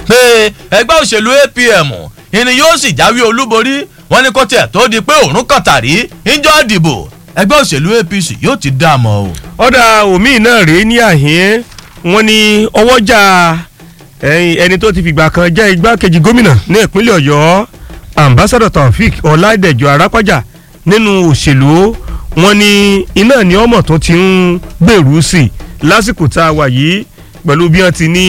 pé ẹgbẹ́ òṣèlú apm ìní yóò sì jáwé olúborí wọn ní kó tiẹ̀ tó di pé òórùn kàtàrí ńjọ́ dìbò ẹgbẹ́ òṣèlú apc yóò ti dá a mọ́ o. ọ̀dà omi náà rèé ní àhín wọn ní ọwọ́jà ẹni tó ti fìgbà kan jẹ́ igbákejì gómìnà ní ìpínlẹ̀ ọ̀yọ́ ambassador taofik ọ̀làdẹ̀jọ arápájà nínú òṣèlú wọn ní iná ní ọmọ tó ti ń gbèrú sí i lásìkò tá a wà yìí pẹ̀lú bí wọ́n ti ní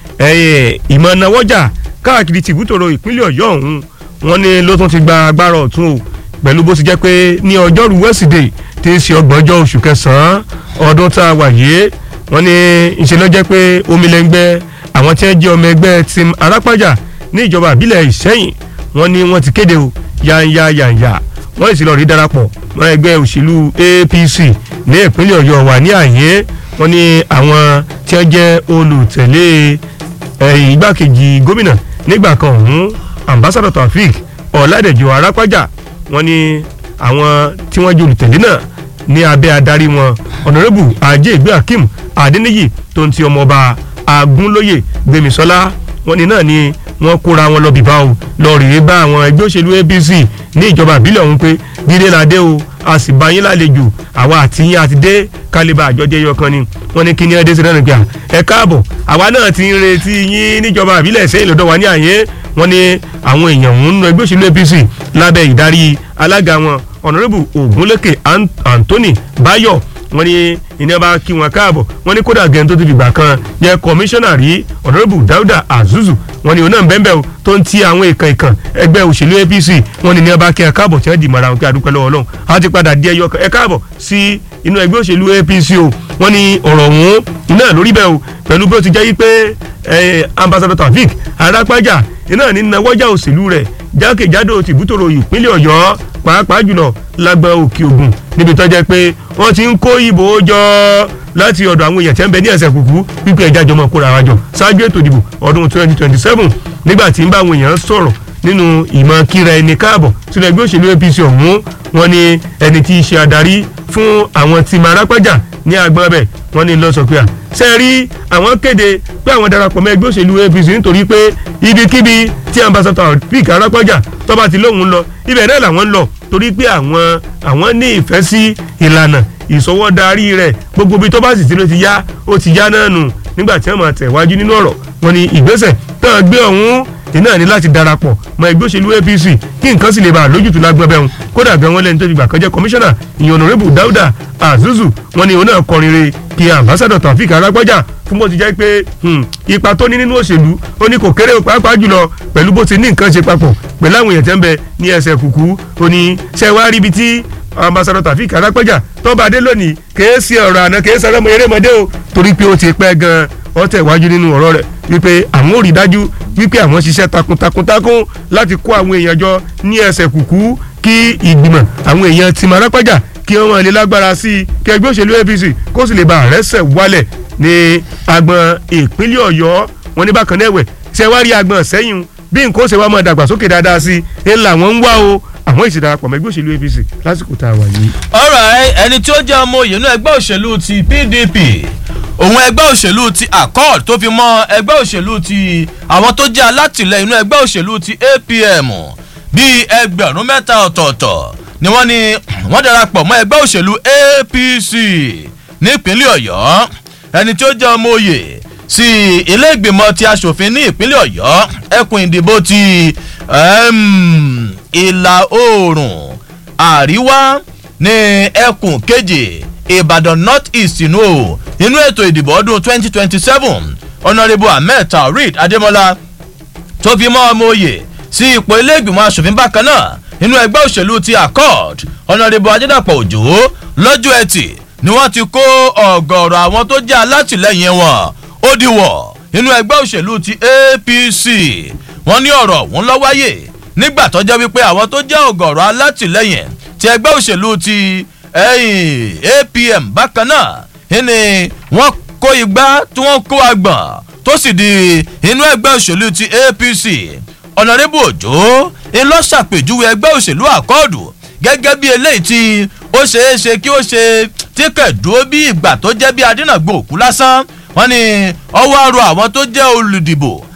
ìmọ̀ náwọ́jà káàkiri tìbútòrò ìpínlẹ̀ ọ̀yọ́ ọ̀hún wọn ní ló tún ti gba agbára ọ̀tún o pẹ̀lú bó ti jẹ́ pé ní ọjọ́rú wẹ́sídẹ̀ẹ́ tí í ṣe ọgbọ̀njọ́ oṣù kẹsàn-án ọdún tá a wà yìí wọ́n ní ìṣe ló jẹ́ pé omi lẹ́ngbẹ́ àwọn tí wọ́n jẹ́ ọmọ ẹgbẹ́ tim arápájà ní ìjọba àbílẹ̀ ìṣẹ́yìn wọ́n ní wọ́n ti kéde o yanya yanya wọ́n sì lọ rí darapọ̀ mọ́ ẹgbẹ́ òṣèlú apc ní ìpínlẹ̀ ọ̀yọ́ wà ní àyè wọ́n ní àwọn tí wọ́n jẹ́ olùtẹ̀lé igbákejì gómìnà nígbà kan ọ̀hún ambassador taofik ọ̀làdẹ̀jọ arápájà wọ́n ní àwọn tí wọ́n jẹ́ olùtẹ̀lé náà ní abẹ́ adarí wọn ọ̀nàrẹ́bù ajé ìgbé akeem adéníyì tó ń ti ọmọọba agúnlóyè gbémisọ́lá wọn ni náà ni wọ́n kóra wọn lọ bìbá o lọ rèé bá àwọn ẹgbẹ́ òṣèlú apc ní ìjọba ìbílẹ̀ ọ̀hún pé dídé la dé o a sì bá yín lálejò àwa àti yín àti dé kálíbà àjọjẹ yọkan ni wọ́n ní kí ni ẹdẹ sí náà nígbà ẹ káàbọ̀ àwa náà ti ń retí yín níjọba ìbílẹ̀ sẹ́yìn lọ́dọ̀ wa ní àyè wọ́n ní àwọn èèyàn ń nu ẹgbẹ́ òṣèlú apc lábẹ́ ìdarí alága wọn ọ̀nàrẹ́bù ògúnlékè anthony bayo wọ́n ní ìní ọba kí wọn káàbọ̀ wọ́n ní kódà gẹ̀ẹ́n tó ti fìgbà kan jẹ́ kọmíṣánná rí ọ̀nàrẹ́bù dáúdà azuzu wọ́n ní òun náà bẹ́ẹ̀ bẹ́ẹ̀ tó ń ti àwọn ìkàn ìkàn ẹgbẹ́ òṣèlú apc wọ́n ní ní ọba kí ẹ káàbọ̀ tí wọ́n di mọ̀ra wọn kí adúpẹ́ lọ́wọ́ ọlọ́run a ti padà di ẹyọ ẹ káàbọ̀ sí inú ẹgbẹ́ òṣèlú apc o wọ́n ní ọ̀rọ̀ ọ̀hún iná lórí bẹ́ẹ̀ o pẹ̀lú bí ó ti jẹ́ yí pé ambassador taofik arápájà iná ní nawọ́jà òṣèlú rẹ̀ jákèjádò tìbútòrò ìpínlẹ̀ ọ̀yọ́ pàápàá jùlọ lágbọn òkè ògùn níbi tó jẹ́ pé wọ́n ti ń kó ìbò jọ láti ọ̀dọ̀ àwọn èèyàn tí ń bẹ ní ẹsẹ̀ kùkú wípé ẹja jọmọ kóra wa jọ ṣáájú ètò ìdìbò ọdún 2027 nígbà tí ń bá àwọn èèyàn sọ̀rọ̀ nínú ìmọ̀ kíra ẹni káàbọ̀ sínú ẹgbẹ́ òṣèlú apc ọ̀hún wọn ni ẹni tí í ṣe adarí fún àwọn tí máa rápájà ní agbọn bẹ̀ wọ́n ní lọ́sọ̀ pé à ṣe rí àwọn kéde pé àwọn darapọ̀ mọ́ ẹgbẹ́ òṣèlú apc nítorí pé ibikíbi tí ambassador pic arápájà tó bá ti lóun lọ ibẹ̀ náà làwọn ń lọ torí pé àwọn àwọn ní ìfẹ́ sí ìlànà ìsọwọ́darí rẹ̀ gbogbo ibi tó bá sì ti ló ti yá ó ti yá náà nù nígbà tí wọ́n máa tẹ̀wájú nínú ọ̀rọ̀ wọn ni ìgbésẹ̀ náà gbé ọ̀hún iná ní láti darapọ̀ mọ́ ẹgbẹ́ òṣèlú apc kí nǹkan sì lè bá a lójútu lágbọ́n bẹ́ẹ̀ kódà gan wọn lẹ́ni tó ti gbà kan jẹ́ kọmíṣánná ìyẹn ọ̀nàrẹ́bù dáúdà azuzu wọn ni òun náà kọrin re kí ambassadọ taofik arágbájà fún bó ti jẹ́ pé ipa tó ní nínú òṣèlú ó ní kò kéré pàápàá jùlọ pẹ̀lú bó ti ní nǹkan ṣe papọ̀ pẹ̀lú àwọn èèyàn tẹ́ ń bẹ ní ẹsẹ̀ kùkú ó ní ṣe wá ríbi tí ambassadọ taofik arágbájà tó bá dé lónìí kèé sí ọ̀rọ̀ àná kèé sọ̀rọ̀ erémọdé o torí pé ó ti pẹ́ gan wọ́n tẹ̀ wájú nínú ọ̀rọ̀ rẹ̀ wípé àwọn ò rí dájú wípé àwọn ṣiṣẹ́ takuntakuntakun láti kó àwọn èèyàn jọ ní ẹsẹ̀ kùkú kí ìgbìmọ̀ àwọn èèyàn ti máa rápájà kí wọ́n lè lágbára sí i kí ẹgbẹ́ òṣèlú apc kó sì lè bá àrẹ́sẹ̀ wálẹ̀ ní agbọn ìpínlẹ̀ ọ̀yọ́ wọn ní bákan náà ẹ̀wẹ̀ ṣe wá rí agbọn sẹ́yìn bí nǹkan ó ṣe wá máa dàgbàsókè dáadáa sí i ńlá wọn ń wá o àwọn ìṣèdarapọ̀ mọ́ ẹgbẹ́ òṣèlú apc lásìkò tá a wà yìí. ọ̀rọ̀ ẹni tí ó jẹ́ ọmọ òye inú ẹgbẹ́ òṣèlú ti pdp òun ẹgbẹ́ òṣèlú ti accord tó fi mọ́ ẹgbẹ́ òṣèlú ti àwọn tó jẹ́ alátìlẹyìn inú ẹgbẹ́ òṣèlú ti apm bíi ẹgbẹ̀rún mẹ́ta ọ̀tọ̀ọ̀tọ̀ ni wọ́n ní wọ́n darapọ̀ mọ́ ẹgbẹ́ òṣèlú apc nípínlẹ̀ ọ̀yọ́ ẹni tí ó jẹ́ ọmọ òye sí ilé ìgbìmọ̀ ti asòfin ní ìpínlẹ̀ ọ̀yọ́ ẹkùn ìdìbò ti ìlà oòrùn àríwá ní ẹkùn kejì ìbàdàn north east inú o nínú ètò ìdìbò ọdún twenty twenty seven honourable ahmed taoreed adémọlá tó fi mọ́ ọmọ òye sí ipò ilé ìgbìmọ̀ asòfin bákan náà nínú ẹgbẹ́ òṣèlú ti accord honourable ajẹ́dàpọ̀ òjò lọ́jọ́ ẹtì ni wọ́n ti kó ọ̀gọ̀ọ̀rọ̀ àwọn tó jẹ́ alátìlẹyìn wọn ó dìwọ̀ nínú ẹgbẹ́ òṣèlú ti apc wọ́n ní ọ̀rọ̀ ọ̀hún lọ́ wáyé nígbà tó jẹ́ wípé àwọn tó jẹ́ ọ̀gọ̀ọ̀rọ̀ alátìlẹyìn ti ẹgbẹ́ òṣèlú ti apm bákan náà ni wọ́n kó igbá tí wọ́n kó agbọ̀n tó sì di inú ẹgbẹ́ òṣèlú ti apc ọ̀nàrẹ́bù òjò ńlọ ṣàpèjúwe ẹgbẹ́ òṣèlú àkọọ̀dù gẹ́gẹ́ bí eléyìí tí ó ṣeé ṣe kí ó ṣe tí kẹ̀dúró bí ìgbà tó jẹ́ bí adínàgbò òkú lásán wọ́n ní ọwọ́ arọ àwọn tó jẹ́ olùdìbò